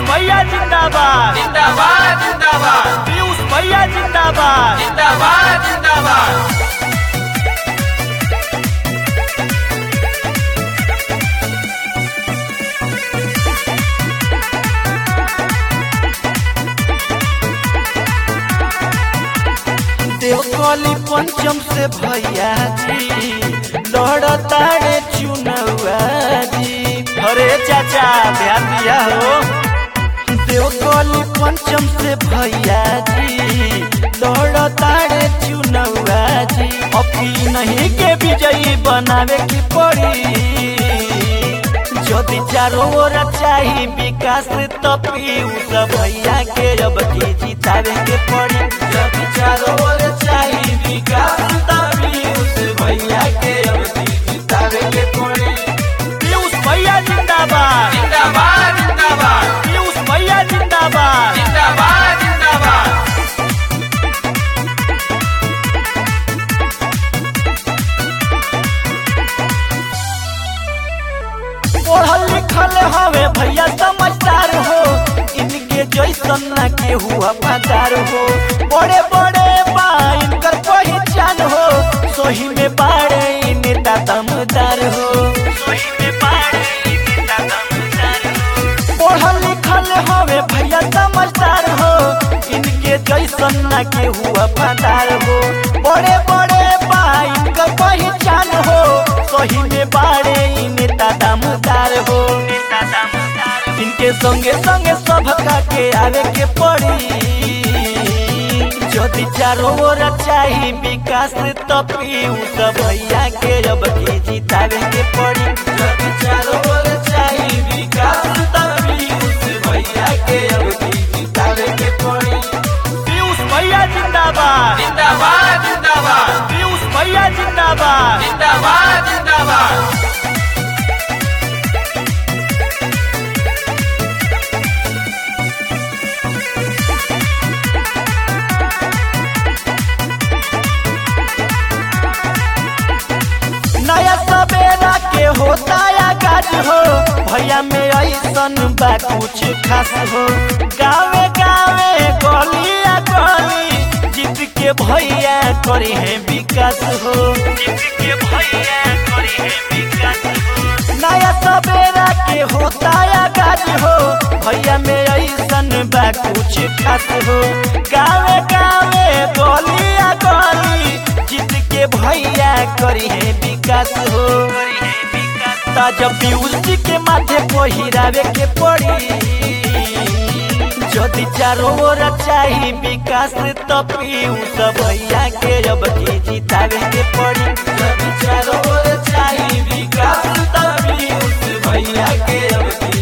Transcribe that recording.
भैया जिंदाबाद जिंदाबाद जिंदाबाद पीयूष भैया जिंदाबाद जिंदाबाद जिंदाबाद देवकली पंचम से भैया जी लड़ताड़े चुनौआ जी अरे चाचा ध्यान दिया हो देवकली पंचम से भैया जी लड़ताड़े चुनौआ जी अभी नहीं के विजयी बनावे की पड़ी যদি चारों ओर चाही विकास तो पीयूष भैया के अब की जितावे के पड़ी जब चारों ओर चाही विकास तो पीयूष भैया के अब की जितावे के पड़ी पीयूष भैया जिंदाबाद जिंदाबाद जिंदाबाद पीयूष भैया जिंदाबाद जिंदाबाद जिंदाबाद पढ़ल लिखल हवे भैया समझदार हो इनके जैसन ना के हुआ पदार हो बड़े बड़े बा इनकर पहचान हो सोही में बाड़े इ नेता दमदार हो सोही में बाड़े इ नेता दमदार हो पढ़ल लिखल हवे भैया समझदार हो इनके जैसन ना के हुआ पदार हो बड़े बड़े बा इनकर पहचान हो सोही में बाड़े इ नेता दमदार हो नेता दमदार इनके संगे संगे सब का के आवे के पड़ी যদি चारों ओर चाही विकास तो पीयूष भैया के अब की जितावे के पड़ी যদি चारों ओर चाही विकास तो पीयूष भैया के अब की जितावे के पड़ी पीयूष भैया जिंदाबाद जिंदाबाद जिंदाबाद पीयूष भैया जिंदाबाद जिंदाबाद जिंदाबाद नया सवेरा के होता या गाज हो भैया में ऐसन बा कुछ खास हो गावे गावे गलिया गली जीत के भैया करी है विकास हो जीत के भैया करी है विकास हो नया सवेरा के होता या गाज हो भैया में ऐसन बा कुछ खास हो गावे गावे गलिया गली जीत के भैया करी है विकास हो ताजा पीयूष जी के माथे पहिरावे के पड़ी যদি चारों ओर चाही विकास तो पीयूष भैया के अब की जितावे के पड़ी যদি चारों ओर चाही विकास तो पीयूष भैया के अब की